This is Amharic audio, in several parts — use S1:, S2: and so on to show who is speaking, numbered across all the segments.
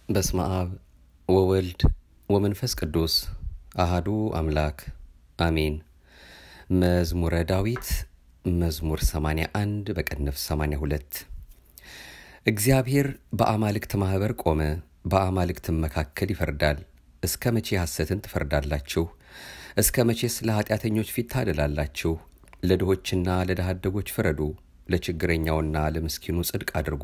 S1: በስመ አብ ወወልድ ወመንፈስ ቅዱስ አሃዱ አምላክ አሜን። መዝሙረ ዳዊት መዝሙር 81 በቅንፍ 82 እግዚአብሔር በአማልክት ማኅበር ቆመ፣ በአማልክትም መካከል ይፈርዳል። እስከ መቼ ሐሰትን ትፈርዳላችሁ? እስከ መቼስ ለኀጢአተኞች ፊት ታደላላችሁ? ለድሆችና ለድሃ አደጎች ፍረዱ፣ ለችግረኛውና ለምስኪኑ ጽድቅ አድርጉ።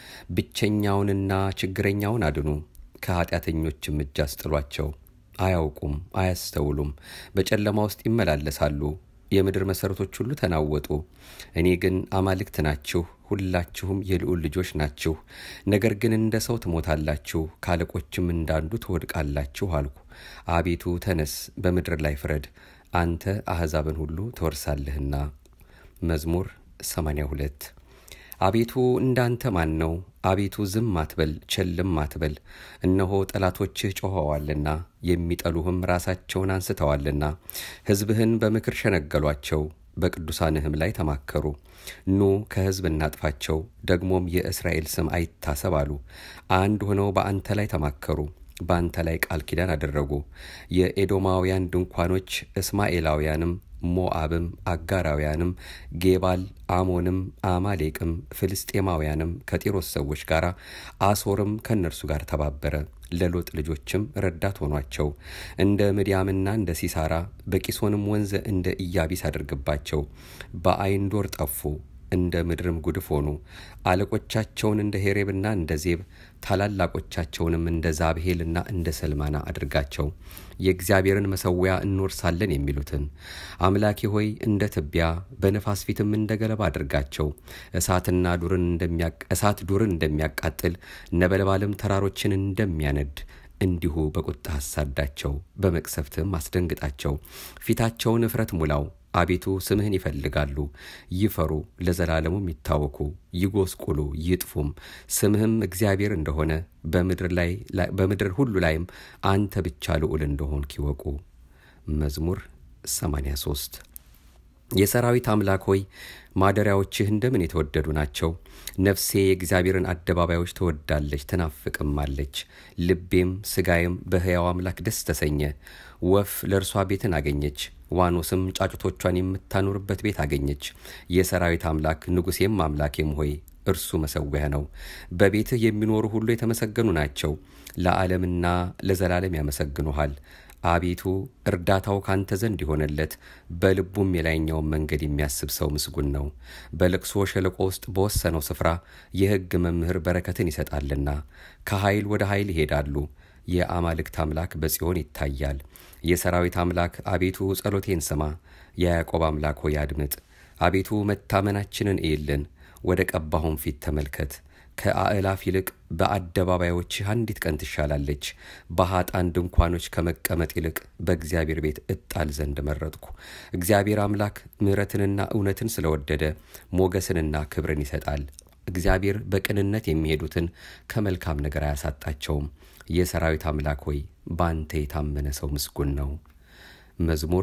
S1: ብቸኛውንና ችግረኛውን አድኑ፣ ከኀጢአተኞችም እጅ አስጥሏቸው። አያውቁም፣ አያስተውሉም፣ በጨለማ ውስጥ ይመላለሳሉ። የምድር መሠረቶች ሁሉ ተናወጡ። እኔ ግን አማልክት ናችሁ፣ ሁላችሁም የልዑል ልጆች ናችሁ። ነገር ግን እንደ ሰው ትሞታላችሁ፣ ከአለቆችም እንዳንዱ ትወድቃላችሁ አልኩ። አቤቱ ተነስ፣ በምድር ላይ ፍረድ፣ አንተ አሕዛብን ሁሉ ትወርሳለህና። መዝሙር 82 አቤቱ እንዳንተ ማን ነው? አቤቱ ዝም አትበል፣ ቸልም አትበል። እነሆ ጠላቶችህ ጮኸዋልና የሚጠሉህም ራሳቸውን አንስተዋልና። ሕዝብህን በምክር ሸነገሏቸው፣ በቅዱሳንህም ላይ ተማከሩ። ኑ ከሕዝብ እናጥፋቸው፣ ደግሞም የእስራኤል ስም አይታሰብ አሉ። አንድ ሆነው በአንተ ላይ ተማከሩ፣ በአንተ ላይ ቃል ኪዳን አደረጉ። የኤዶማውያን ድንኳኖች እስማኤላውያንም ሞአብም አጋራውያንም ጌባል አሞንም አማሌቅም ፍልስጤማውያንም ከጢሮስ ሰዎች ጋር አሶርም ከእነርሱ ጋር ተባበረ። ለሎጥ ልጆችም ረዳት ሆኗቸው። እንደ ምድያምና እንደ ሲሳራ በቂሶንም ወንዝ እንደ ኢያቢስ አድርግባቸው። በአይንዶር ጠፉ፣ እንደ ምድርም ጉድፍ ሆኑ። አለቆቻቸውን እንደ ሄሬብና እንደ ዜብ ታላላቆቻቸውንም እንደ ዛብሄልና እንደ ሰልማና አድርጋቸው። የእግዚአብሔርን መሠዊያ እንወርሳለን የሚሉትን አምላኬ ሆይ እንደ ትቢያ በነፋስ ፊትም እንደ ገለባ አድርጋቸው። እሳትና ዱርን እሳት ዱርን እንደሚያቃጥል ነበልባልም ተራሮችን እንደሚያነድ እንዲሁ በቁጣ አሳዳቸው፣ በመቅሰፍትም አስደንግጣቸው። ፊታቸውን እፍረት ሙላው። አቤቱ ስምህን ይፈልጋሉ፣ ይፈሩ፣ ለዘላለሙም ይታወኩ፣ ይጎስቁሉ፣ ይጥፉም። ስምህም እግዚአብሔር እንደሆነ በምድር ሁሉ ላይም አንተ ብቻ ልዑል እንደሆንክ ይወቁ። መዝሙር 83 የሰራዊት አምላክ ሆይ ማደሪያዎችህ እንደምን የተወደዱ ናቸው። ነፍሴ የእግዚአብሔርን አደባባዮች ትወዳለች ትናፍቅማለች። ልቤም ሥጋዬም በሕያው አምላክ ደስ ተሰኘ። ወፍ ለእርሷ ቤትን አገኘች፣ ዋኖስም ጫጩቶቿን የምታኖርበት ቤት አገኘች። የሰራዊት አምላክ ንጉሴም አምላኬም ሆይ እርሱ መሠዊያ ነው። በቤትህ የሚኖሩ ሁሉ የተመሰገኑ ናቸው፣ ለዓለምና ለዘላለም ያመሰግኑሃል። አቤቱ እርዳታው ካንተ ዘንድ የሆነለት በልቡም የላይኛውን መንገድ የሚያስብ ሰው ምስጉን ነው። በልቅሶ ሸለቆ ውስጥ በወሰነው ስፍራ የሕግ መምህር በረከትን ይሰጣልና። ከኃይል ወደ ኃይል ይሄዳሉ። የአማልክት አምላክ በጽዮን ይታያል። የሰራዊት አምላክ አቤቱ ጸሎቴን ስማ። የያዕቆብ አምላክ ሆይ አድምጥ። አቤቱ መታመናችንን እይልን፣ ወደ ቀባሁም ፊት ተመልከት። ከአእላፍ ይልቅ በአደባባዮችህ አንዲት ቀን ትሻላለች። በኃጣን ድንኳኖች ከመቀመጥ ይልቅ በእግዚአብሔር ቤት እጣል ዘንድ መረጥኩ። እግዚአብሔር አምላክ ምሕረትንና እውነትን ስለወደደ ሞገስንና ክብርን ይሰጣል። እግዚአብሔር በቅንነት የሚሄዱትን ከመልካም ነገር አያሳጣቸውም። የሰራዊት አምላክ ሆይ በአንተ የታመነ ሰው ምስጉን ነው። መዝሙር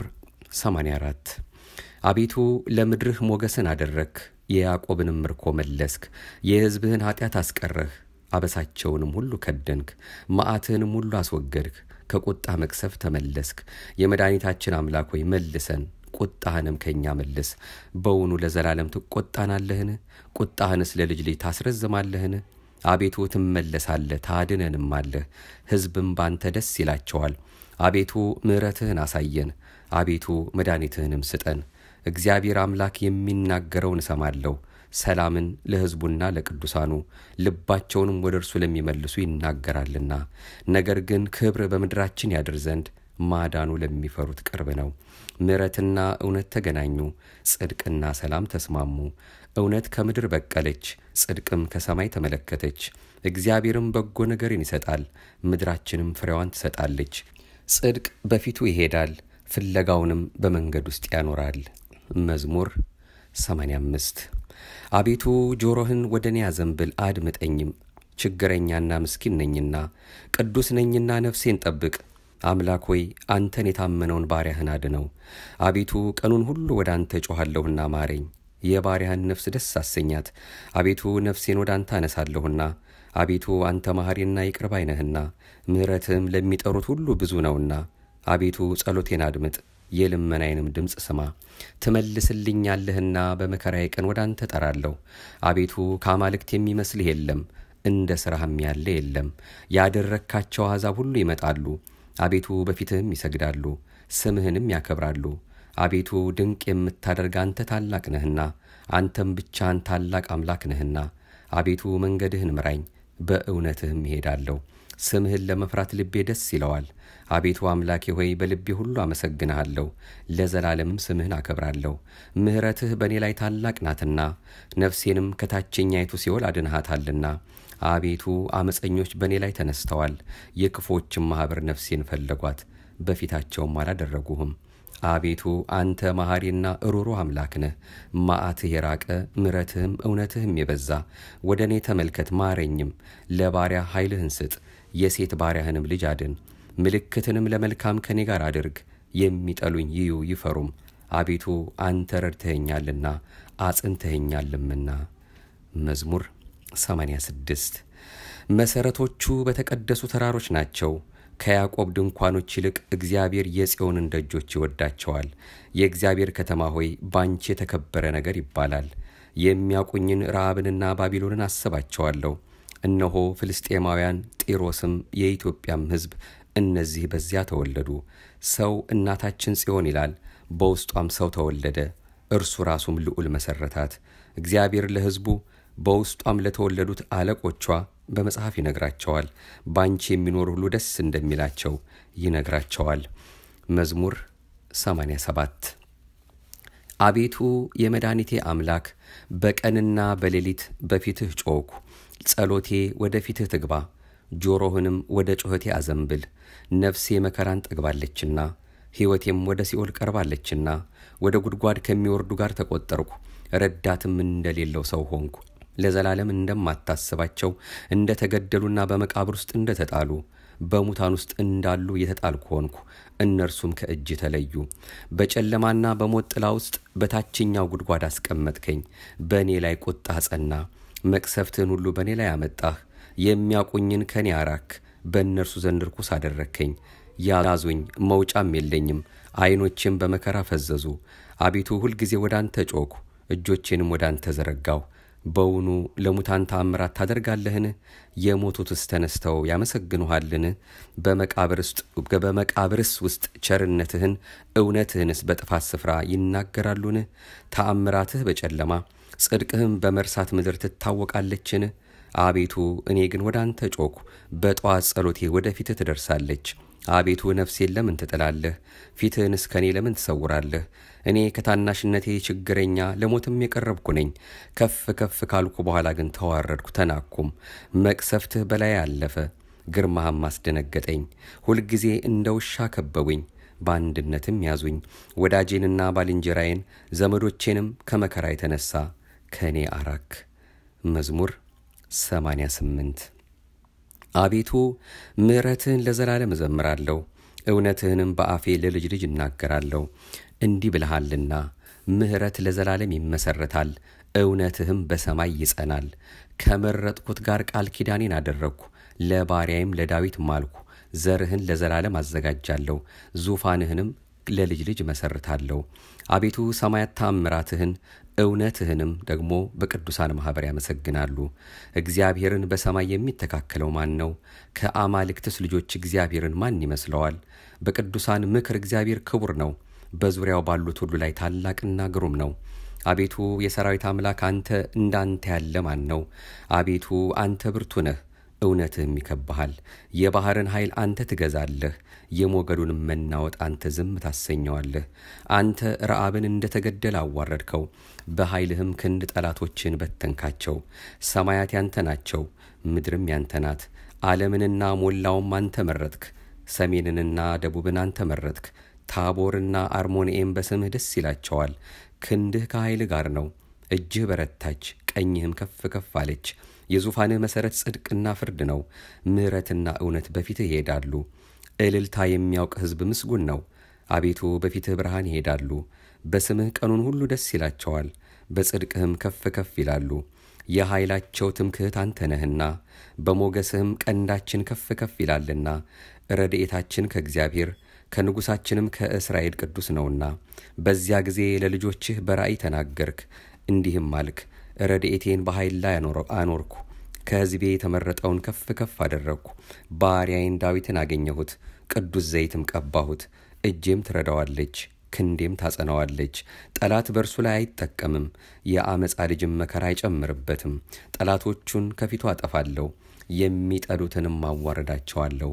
S1: 84 አቤቱ ለምድርህ ሞገስን አደረግክ፣ የያዕቆብንም ምርኮ መለስክ። የሕዝብህን ኃጢአት አስቀረህ፣ አበሳቸውንም ሁሉ ከደንክ፣ መዓትህንም ሁሉ አስወገድክ። ከቁጣ መቅሰፍ ተመለስክ። የመድኃኒታችን አምላክ ሆይ መልሰን፣ ቁጣህንም ከእኛ መልስ። በውኑ ለዘላለም ትቆጣናለህን? ቁጣህንስ ለልጅ ልጅ ታስረዝማለህን? አቤቱ ትመለሳለህ፣ ታድነንም አለህ። ሕዝብም ባንተ ደስ ይላቸዋል። አቤቱ ምሕረትህን አሳየን፣ አቤቱ መድኃኒትህንም ስጠን። እግዚአብሔር አምላክ የሚናገረውን እሰማለሁ። ሰላምን ለሕዝቡና ለቅዱሳኑ ልባቸውንም ወደ እርሱ ለሚመልሱ ይናገራልና። ነገር ግን ክብር በምድራችን ያድር ዘንድ ማዳኑ ለሚፈሩት ቅርብ ነው። ምሕረትና እውነት ተገናኙ፣ ጽድቅና ሰላም ተስማሙ። እውነት ከምድር በቀለች፣ ጽድቅም ከሰማይ ተመለከተች። እግዚአብሔርም በጎ ነገርን ይሰጣል፣ ምድራችንም ፍሬዋን ትሰጣለች። ጽድቅ በፊቱ ይሄዳል፣ ፍለጋውንም በመንገድ ውስጥ ያኖራል። መዝሙር 85 አቤቱ ጆሮህን ወደ እኔ አዘንብል አድምጠኝም። ችግረኛና ምስኪን ነኝና ቅዱስ ነኝና ነፍሴን ጠብቅ። አምላክ ሆይ አንተን የታመነውን ባሪያህን አድነው። አቤቱ ቀኑን ሁሉ ወደ አንተ ጮኋለሁና ማረኝ። የባሪያህን ነፍስ ደስ አሰኛት። አቤቱ ነፍሴን ወደ አንተ አነሳለሁና አቤቱ አንተ መሐሪና ይቅር ባይ ነህና ምሕረትህም ለሚጠሩት ሁሉ ብዙ ነውና አቤቱ ጸሎቴን አድምጥ የልመናዬንም ድምፅ ስማ። ትመልስልኛለህና በመከራዬ ቀን ወደ አንተ ጠራለሁ። አቤቱ ከአማልክት የሚመስልህ የለም፣ እንደ ሥራህም ያለ የለም። ያደረግካቸው አሕዛብ ሁሉ ይመጣሉ፣ አቤቱ በፊትህም ይሰግዳሉ፣ ስምህንም ያከብራሉ። አቤቱ ድንቅ የምታደርግ አንተ ታላቅ ነህና፣ አንተም ብቻህን ታላቅ አምላክ ነህና። አቤቱ መንገድህን ምራኝ፣ በእውነትህም ይሄዳለሁ። ስምህን ለመፍራት ልቤ ደስ ይለዋል። አቤቱ አምላኬ ሆይ በልቤ ሁሉ አመሰግንሃለሁ፣ ለዘላለምም ስምህን አከብራለሁ። ምሕረትህ በእኔ ላይ ታላቅ ናትና ነፍሴንም ከታችኛይቱ ሲኦል አድንሃታልና። አቤቱ አመፀኞች በእኔ ላይ ተነስተዋል፣ የክፎችም ማኅበር ነፍሴን ፈለጓት፣ በፊታቸውም አላደረጉህም። አቤቱ አንተ መሐሪና ሩሩህ አምላክ ነህ። መዓትህ የራቀ ምሕረትህም እውነትህም የበዛ ወደ እኔ ተመልከት ማረኝም። ለባሪያ ኃይልህን ስጥ፣ የሴት ባሪያህንም ልጅ አድን። ምልክትንም ለመልካም ከኔ ጋር አድርግ፣ የሚጠሉኝ ይዩ ይፈሩም። አቤቱ አንተ ረድተኸኛልና አጽንተኸኛልምና። መዝሙር 86 መሠረቶቹ በተቀደሱ ተራሮች ናቸው። ከያዕቆብ ድንኳኖች ይልቅ እግዚአብሔር የጽዮንን ደጆች ይወዳቸዋል። የእግዚአብሔር ከተማ ሆይ ባንቺ የተከበረ ነገር ይባላል። የሚያውቁኝን ረዓብንና ባቢሎንን አስባቸዋለሁ። እነሆ ፍልስጤማውያን፣ ጢሮስም የኢትዮጵያም ሕዝብ እነዚህ በዚያ ተወለዱ። ሰው እናታችን ጽዮን ይላል፣ በውስጧም ሰው ተወለደ፣ እርሱ ራሱም ልዑል መሠረታት። እግዚአብሔር ለሕዝቡ በውስጧም ለተወለዱት አለቆቿ በመጽሐፍ ይነግራቸዋል። ባንቺ የሚኖር ሁሉ ደስ እንደሚላቸው ይነግራቸዋል። መዝሙር 87 አቤቱ የመድኃኒቴ አምላክ በቀንና በሌሊት በፊትህ ጮኽሁ። ጸሎቴ ወደ ፊትህ ትግባ፣ ጆሮህንም ወደ ጩኸቴ አዘንብል። ነፍሴ መከራን ጠግባለችና ሕይወቴም ወደ ሲኦል ቀርባለችና ወደ ጉድጓድ ከሚወርዱ ጋር ተቆጠርኩ፣ ረዳትም እንደሌለው ሰው ሆንኩ። ለዘላለም እንደማታስባቸው እንደ ተገደሉና በመቃብር ውስጥ እንደ ተጣሉ በሙታን ውስጥ እንዳሉ የተጣልኩ ሆንኩ። እነርሱም ከእጅ ተለዩ። በጨለማና በሞት ጥላ ውስጥ በታችኛው ጉድጓድ አስቀመጥከኝ። በእኔ ላይ ቁጣ ጸና። መቅሰፍትህን ሁሉ በእኔ ላይ አመጣህ። የሚያውቁኝን ከኔ አራክ። በእነርሱ ዘንድ ርኩስ አደረግከኝ። ያዙኝ፣ መውጫም የለኝም። ዓይኖቼም በመከራ ፈዘዙ። አቤቱ ሁልጊዜ ወደ አንተ ጮኽሁ፣ እጆቼንም ወደ አንተ ዘረጋሁ። በውኑ ለሙታን ተአምራት ታደርጋለህን? የሞቱትስ ተነስተው ያመሰግኑሃልን? በመቃብርስ ውስጥ ቸርነትህን እውነትህንስ በጥፋት ስፍራ ይናገራሉን? ተአምራትህ በጨለማ ጽድቅህም በመርሳት ምድር ትታወቃለችን? አቤቱ እኔ ግን ወደ አንተ ጮኽሁ፣ በጠዋት ጸሎቴ ወደ ፊትህ ትደርሳለች። አቤቱ ነፍሴን ለምን ትጥላለህ? ፊትህንስ ከእኔ ለምን ትሰውራለህ? እኔ ከታናሽነቴ ችግረኛ ለሞትም የቀረብኩ ነኝ። ከፍ ከፍ ካልኩ በኋላ ግን ተዋረድኩ ተናኩም። መቅሰፍትህ በላይ አለፈ፣ ግርማህም አስደነገጠኝ። ሁልጊዜ እንደ ውሻ ከበቡኝ፣ በአንድነትም ያዙኝ። ወዳጄንና ባልንጀራዬን ዘመዶቼንም ከመከራ የተነሳ ከእኔ አራክ። መዝሙር 88 አቤቱ ምሕረትህን ለዘላለም እዘምራለሁ፣ እውነትህንም በአፌ ለልጅ ልጅ እናገራለሁ። እንዲህ ብለሃልና ምሕረት ለዘላለም ይመሰረታል፣ እውነትህም በሰማይ ይጸናል። ከመረጥኩት ጋር ቃል ኪዳኔን አደረግኩ፣ ለባሪያዬም ለዳዊት ማልኩ። ዘርህን ለዘላለም አዘጋጃለሁ፣ ዙፋንህንም ለልጅ ልጅ መሰርታለሁ። አቤቱ ሰማያት ታምራትህን እውነትህንም ደግሞ በቅዱሳን ማኅበር ያመሰግናሉ። እግዚአብሔርን በሰማይ የሚተካከለው ማን ነው? ከአማልክትስ ልጆች እግዚአብሔርን ማን ይመስለዋል? በቅዱሳን ምክር እግዚአብሔር ክቡር ነው፣ በዙሪያው ባሉት ሁሉ ላይ ታላቅና ግሩም ነው። አቤቱ የሰራዊት አምላክ አንተ እንዳንተ ያለ ማን ነው? አቤቱ አንተ ብርቱ ነህ፣ እውነትህም ይከብሃል። የባሕርን ኃይል አንተ ትገዛለህ፣ የሞገዱንም መናወጥ አንተ ዝም ታሰኘዋለህ። አንተ ረዓብን እንደ ተገደለ አዋረድከው፣ በኃይልህም ክንድ ጠላቶችን በተንካቸው። ሰማያት ያንተ ናቸው፣ ምድርም ያንተ ናት። ዓለምንና ሞላውም አንተ መረጥክ፣ ሰሜንንና ደቡብን አንተ መረጥክ። ታቦርና አርሞንኤም በስምህ ደስ ይላቸዋል። ክንድህ ከኃይል ጋር ነው፣ እጅህ በረታች፣ ቀኝህም ከፍ ከፍ አለች። የዙፋንህ መሠረት ጽድቅና ፍርድ ነው። ምሕረትና እውነት በፊትህ ይሄዳሉ። እልልታ የሚያውቅ ሕዝብ ምስጉን ነው። አቤቱ በፊትህ ብርሃን ይሄዳሉ። በስምህ ቀኑን ሁሉ ደስ ይላቸዋል፣ በጽድቅህም ከፍ ከፍ ይላሉ። የኃይላቸው ትምክህት አንተ ነህና በሞገስህም ቀንዳችን ከፍ ከፍ ይላልና ረድኤታችን ከእግዚአብሔር ከንጉሣችንም ከእስራኤል ቅዱስ ነውና በዚያ ጊዜ ለልጆችህ በራእይ ተናገርክ እንዲህም አልክ ረድኤቴን በኃይል ላይ አኖርኩ ከሕዝቤ የተመረጠውን ከፍ ከፍ አደረግኩ ባሪያዬን ዳዊትን አገኘሁት ቅዱስ ዘይትም ቀባሁት እጄም ትረዳዋለች ክንዴም ታጸናዋለች ጠላት በእርሱ ላይ አይጠቀምም የአመፃ ልጅም መከራ አይጨምርበትም ጠላቶቹን ከፊቱ አጠፋለሁ የሚጠሉትንም አዋረዳቸዋለሁ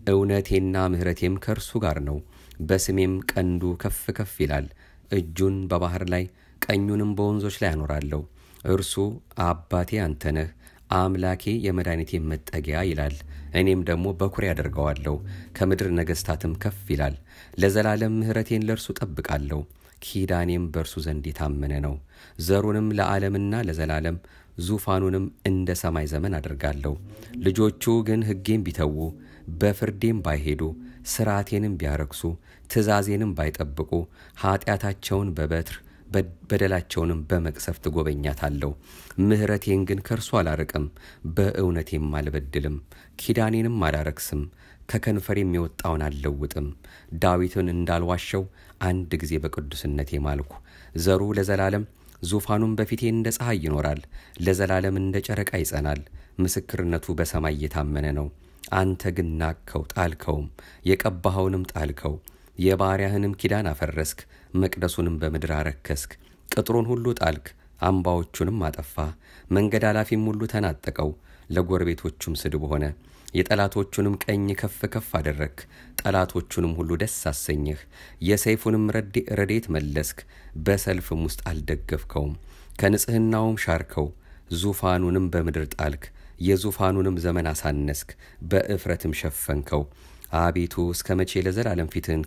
S1: እውነቴና ምሕረቴም ከእርሱ ጋር ነው በስሜም ቀንዱ ከፍ ከፍ ይላል እጁን በባህር ላይ ቀኙንም በወንዞች ላይ አኖራለሁ እርሱ አባቴ አንተ ነህ አምላኬ የመድኃኒቴ መጠጊያ ይላል እኔም ደግሞ በኩሬ ያደርገዋለሁ ከምድር ነገሥታትም ከፍ ይላል ለዘላለም ምሕረቴን ለእርሱ ጠብቃለሁ ኪዳኔም በእርሱ ዘንድ የታመነ ነው ዘሩንም ለዓለምና ለዘላለም ዙፋኑንም እንደ ሰማይ ዘመን አደርጋለሁ ልጆቹ ግን ሕጌም ቢተዉ በፍርዴም ባይሄዱ ሥርዓቴንም ቢያረክሱ ትእዛዜንም ባይጠብቁ ኀጢአታቸውን በበትር በደላቸውንም በመቅሰፍት ጎበኛታለሁ ምሕረቴን ግን ከእርሱ አላርቅም በእውነቴም አልበድልም ኪዳኔንም አላረክስም ከከንፈሬም የወጣውን አልለውጥም ዳዊትን እንዳልዋሸው አንድ ጊዜ በቅዱስነቴ ማልኩ ዘሩ ለዘላለም ዙፋኑም በፊቴ እንደ ፀሐይ ይኖራል ለዘላለም እንደ ጨረቃ ይጸናል ምስክርነቱ በሰማይ የታመነ ነው አንተ ግን ናቅከው ጣልከውም የቀባኸውንም ጣልከው የባሪያህንም ኪዳን አፈረስክ መቅደሱንም በምድር አረከስክ ቅጥሩን ሁሉ ጣልክ አምባዎቹንም አጠፋ መንገድ አላፊም ሁሉ ተናጠቀው ለጎረቤቶቹም ስድብ ሆነ የጠላቶቹንም ቀኝ ከፍ ከፍ አደረግክ ጠላቶቹንም ሁሉ ደስ አሰኘህ የሰይፉንም ረዴት መለስክ በሰልፍም ውስጥ አልደገፍከውም ከንጽሕናውም ሻርከው ዙፋኑንም በምድር ጣልክ የዙፋኑንም ዘመን አሳነስክ በእፍረትም ሸፈንከው አቤቱ እስከ መቼ ለዘላለም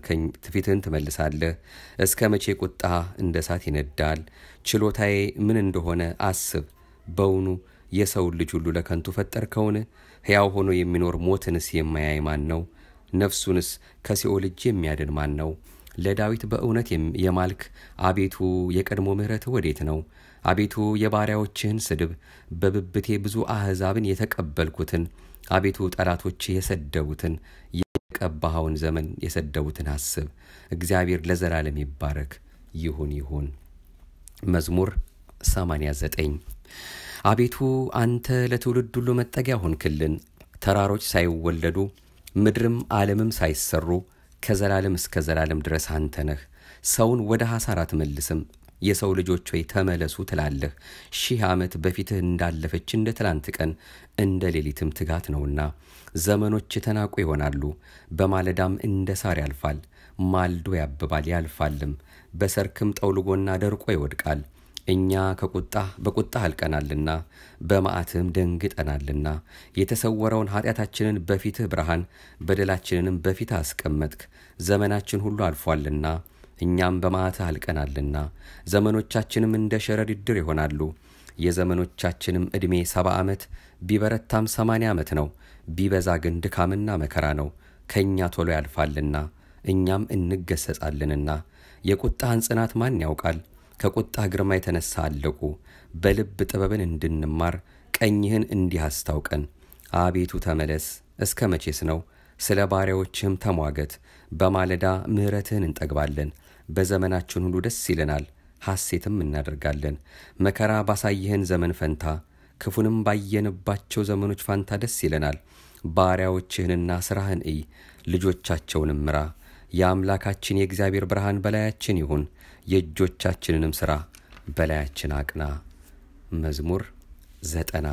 S1: ፊትህን ትመልሳለህ እስከ መቼ ቁጣ እንደ እሳት ይነዳል ችሎታዬ ምን እንደሆነ አስብ በውኑ የሰውን ልጅ ሁሉ ለከንቱ ፈጠርከውን ሕያው ሆኖ የሚኖር ሞትንስ የማያይ ማን ነው ነፍሱንስ ከሲኦል እጅ የሚያድን ማን ነው ለዳዊት በእውነት የማልክ አቤቱ የቀድሞ ምሕረትህ ወዴት ነው አቤቱ የባሪያዎችህን ስድብ በብብቴ ብዙ አሕዛብን የተቀበልኩትን አቤቱ ጠላቶች የሰደቡትን የቀባኸውን ዘመን የሰደቡትን አስብ እግዚአብሔር ለዘላለም ይባረክ ይሁን ይሁን መዝሙር 89 አቤቱ አንተ ለትውልድ ሁሉ መጠጊያ ሆንክልን ተራሮች ሳይወለዱ ምድርም ዓለምም ሳይሰሩ ከዘላለም እስከ ዘላለም ድረስ አንተ ነህ ሰውን ወደ ሐሳር አትመልስም የሰው ልጆች ሆይ ተመለሱ ትላለህ ሺህ ዓመት በፊትህ እንዳለፈች እንደ ትላንት ቀን እንደ ሌሊትም ትጋት ነውና ዘመኖች የተናቁ ይሆናሉ በማለዳም እንደ ሳር ያልፋል ማልዶ ያብባል ያልፋልም በሰርክም ጠውልጎና ደርቆ ይወድቃል እኛ ከቁጣ በቁጣ አልቀናልና በመዓትህም ደንግጠናልና የተሰወረውን ኃጢአታችንን በፊትህ ብርሃን በደላችንንም በፊትህ አስቀመጥክ ዘመናችን ሁሉ አልፏልና እኛም በመዓትህ አልቀናልና ዘመኖቻችንም እንደ ሸረሪት ድር ይሆናሉ የዘመኖቻችንም ዕድሜ ሰባ ዓመት ቢበረታም ሰማንያ ዓመት ነው ቢበዛ ግን ድካምና መከራ ነው ከእኛ ቶሎ ያልፋልና እኛም እንገሰጻለንና የቁጣህን ጽናት ማን ያውቃል ከቁጣህ ግርማ የተነሳ አለቁ በልብ ጥበብን እንድንማር ቀኝህን እንዲህ አስታውቀን አቤቱ ተመለስ እስከ መቼስ ነው ስለ ባሪያዎችህም ተሟገት በማለዳ ምሕረትህን እንጠግባለን በዘመናችን ሁሉ ደስ ይለናል ሐሴትም እናደርጋለን መከራ ባሳየህን ዘመን ፈንታ ክፉንም ባየንባቸው ዘመኖች ፋንታ ደስ ይለናል ባሪያዎችህንና ሥራህን እይ ልጆቻቸውንም ምራ የአምላካችን የእግዚአብሔር ብርሃን በላያችን ይሁን የእጆቻችንንም ሥራ በላያችን አቅና መዝሙር ዘጠና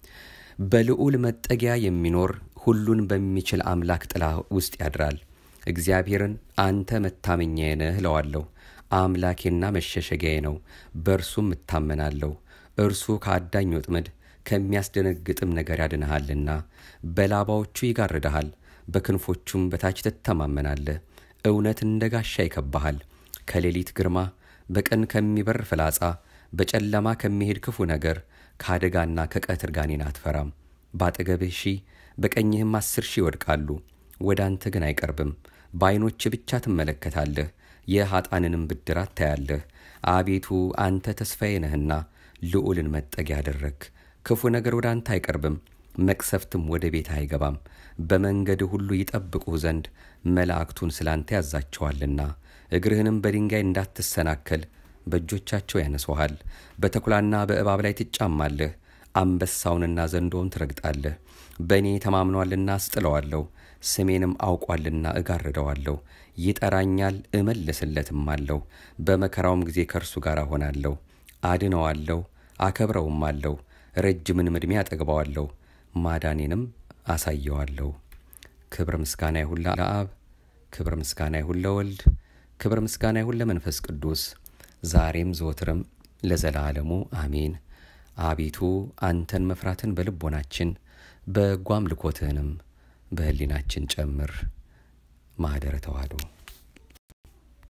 S1: በልዑል መጠጊያ የሚኖር ሁሉን በሚችል አምላክ ጥላ ውስጥ ያድራል እግዚአብሔርን አንተ መታመኛዬ ነህ እለዋለሁ አምላኬና መሸሸጊያዬ ነው በእርሱም እታመናለሁ እርሱ ከአዳኝ ወጥመድ ከሚያስደነግጥም ነገር ያድንሃልና በላባዎቹ ይጋርድሃል በክንፎቹም በታች ትተማመናለህ እውነት እንደ ጋሻ ይከባሃል ከሌሊት ግርማ በቀን ከሚበር ፍላጻ በጨለማ ከሚሄድ ክፉ ነገር ከአደጋና ከቀትር ጋኔን አትፈራም በአጠገብህ ሺህ በቀኝህም አስር ሺህ ይወድቃሉ ወደ አንተ ግን አይቀርብም በዐይኖች ብቻ ትመለከታለህ የኀጣንንም ብድራት ታያለህ አቤቱ አንተ ተስፋዬ ነህና ልዑልን መጠጊያ አደረግህ ክፉ ነገር ወደ አንተ አይቀርብም፣ መቅሰፍትም ወደ ቤት አይገባም። በመንገድ ሁሉ ይጠብቁህ ዘንድ መላእክቱን ስለ አንተ ያዛቸዋልና እግርህንም በድንጋይ እንዳትሰናከል በእጆቻቸው ያነሱሃል። በተኩላና በእባብ ላይ ትጫማለህ፣ አንበሳውንና ዘንዶውን ትረግጣለህ። በእኔ ተማምኗልና አስጥለዋለሁ፣ ስሜንም አውቋልና እጋርደዋለሁ። ይጠራኛል እመልስለትም አለው። በመከራውም ጊዜ ከእርሱ ጋር እሆናለሁ፣ አድነዋለሁ፣ አከብረውም አለው። ረጅምንም ዕድሜ አጠግበዋለሁ፣ ማዳኔንም አሳየዋለሁ። ክብር ምስጋና ይሁን ለአብ፣ ክብር ምስጋና ይሁን ለወልድ፣ ክብር ምስጋና ይሁን ለመንፈስ ቅዱስ ዛሬም ዘወትርም ለዘላለሙ አሜን። አቤቱ አንተን መፍራትን በልቦናችን በጎ አምልኮትህንም በሕሊናችን ጨምር። ማኅደረ ተዋሕዶ